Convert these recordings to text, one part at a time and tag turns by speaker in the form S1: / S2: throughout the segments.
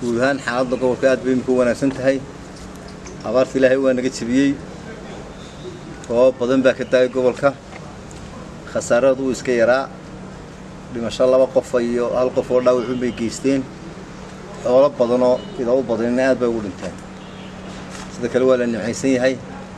S1: guud ahaan xaaladda gobolka aad bay imika u wanaagsan tahay abaarta ilaahay waa naga jebiyey roobab badan baa ka daayay gobolka khasaaradu wuu iska yaraa dhimasho laba qofa iyo hal qof oo dhaawacun bay geysteen xoolo badanoo idaa u badanina aad bay ugu dhinteen sida kale waa la nimcaysan yahay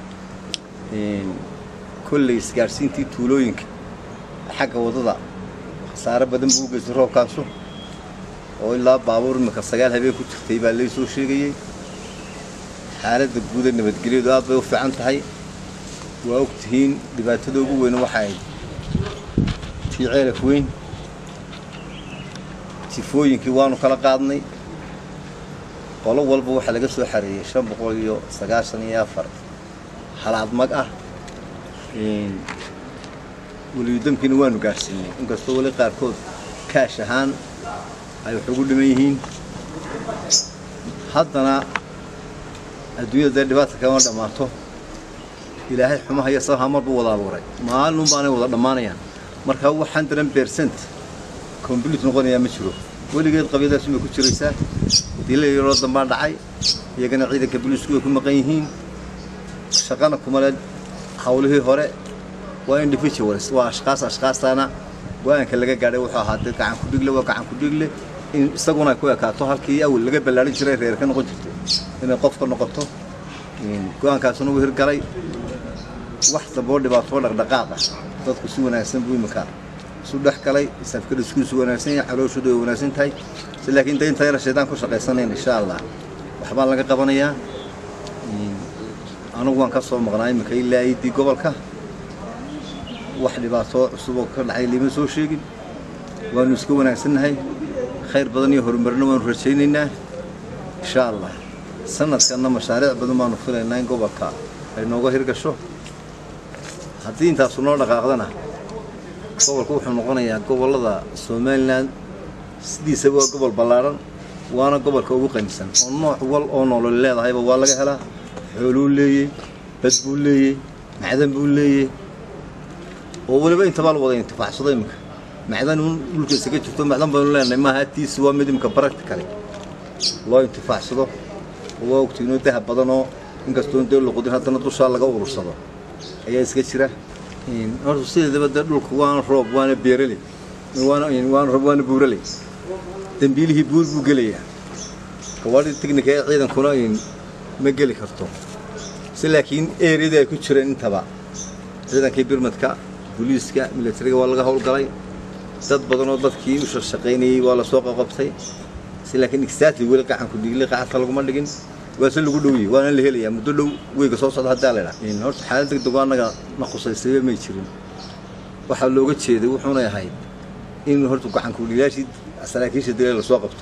S1: kolley isgaadhsiintii tuulooyinka xagga waddada khasaare badan buu u geystay roobkaasu oo ilaa baabuur imika sagaal habeen ku jirtay baa lay soo sheegayey xaaladda guuda nabadgelyadu aad bay u fiican tahay waa og tihiin dhibaatada ugu weyn waxa ayd tii ceelaf weyn tifooyinkii waanu kala qaadnay qolo walba waxaa laga soo xareeyey shan boqol iyo sagaashan iyo afar halaad mag ah weliyudamkiina waanu gaadhsiinay inkastoo weli qaarkood kaash ahaan ay wax ugu dhiman yihiin haddana adduunyada dee dhibaata kama dhammaato ilaahay xumaha iyo sabaha mar buu wada abuuray maalin baanay wada dhammaanayaan marka wax hundred percent complete noqonayaa ma jiro weligeed qabyadaas bay ku jiraysaa dila yaroo dambaa dhacay iyagana ciidanka booliisku way ku maqan yihiin shaqana kumale hawlihii hore waa individuals waa ashkaas ashkaastaana go-aanka laga gaadhay wuxuu ahaa dee gacan ku dhigle waa gacan ku dhigle in isaguna ay ku ekaato halkii awal laga ballaarin jiray reer ka noqon jirtay inay qof ka noqoto go-aankaasuna wuu hirgalay wax damboo dhibaatoo dhaqdhaqaaq ah dadku si wanaagsan buu imika isu dhex galay safkada iskuisu wanaagsan yahay calooshooda way wanaagsan tahay si laakiin daynta yara shaydaan ku shaqaysanayn insha allah waxbaa laga qabanayaa anigu waan ka soo maqnaa imika ilaa iidii gobolka wax dhibaatoo cusub oo ka dhacay lima soo sheegin waanu iska wanaagsannahay khayr badan iyo horumarna waanu rajaynaynaa insha allah sanadkanna mashaariic badan baanu filaynaa in gobolka ay nooga hirgasho haddii intaasu noo dhaqaaqdana gobolku wuxuu noqonayaa gobollada somalilan sidiisaba waa gobol ballaadhan waana gobolka ugu qanisan oo nooc wal oo noolol leedahayba waa laga helaa xooluu leeyey bad buu leeyey macdan buu leeyey oo weliba intabaa la wada intifaacsado iminka macdan un dhulka isaga jirto macdan baynu leenahay maaha hatiisi waa mid imika practically loo intifaacsado oo waa ogtiinoo dahab badan oo inkastoon dee luqudin haddana dushaa laga urursado ayaa iska jira horta sideedaba dee dhulka waana roob waana beeraley waana roob waana buuraley dambiilihii buur buu gelayaa gawaadhii tignika ee ciidankuna ma geli karto si laakiin eeriyadii ay ku jireen intaba ciidankii birmadka booliiska milatariga waa laga howlgalay dad badan oo dadkii u shaqshaqaynayey waa lasoo qaqabtay si laakiin exactly weli qacanku dhigli qacadka laguma dhigin waase lagu dhowiyey waana la helayaa muddo dhow weyga soo socda haddaa laydhaa horta xaalad degdego annaga na khusaysayba may jirin waxaa looga jeeday wuxuunay ahayd in horta gacankudhigaashii saraakiisha dila lasoo qabto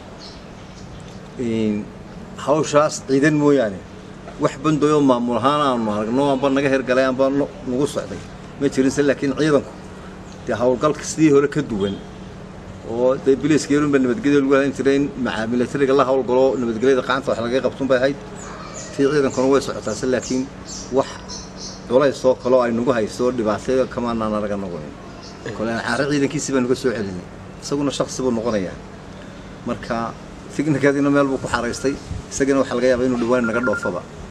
S1: hawshaas ciidan mooyaane wax bandoyoo maamul ahaan aanu aragno amba naga hergalay amba nagu socday ma jirinse laakiin ciidanku dee howlgalka sidii hore ka duwan oo dee biliiska yarunba nabadgelya lagu halan jiray in maca milatariga la howlgalo nabadgelyada qacanta wax lagaga qabtun bay ahayd tii ciidankuna way socotaase laakiin wax culaysoo kaloo ay nagu hayso dhibaataya kamaanaan araga noqonin kole caare ciidankiisii baan nuga soo celinay isaguna shaksi buu noqonayaa marka tignikadiina meel buu ku xaraystay isagana waxaa laga yaabaa inuu dhawaan naga dhoofaba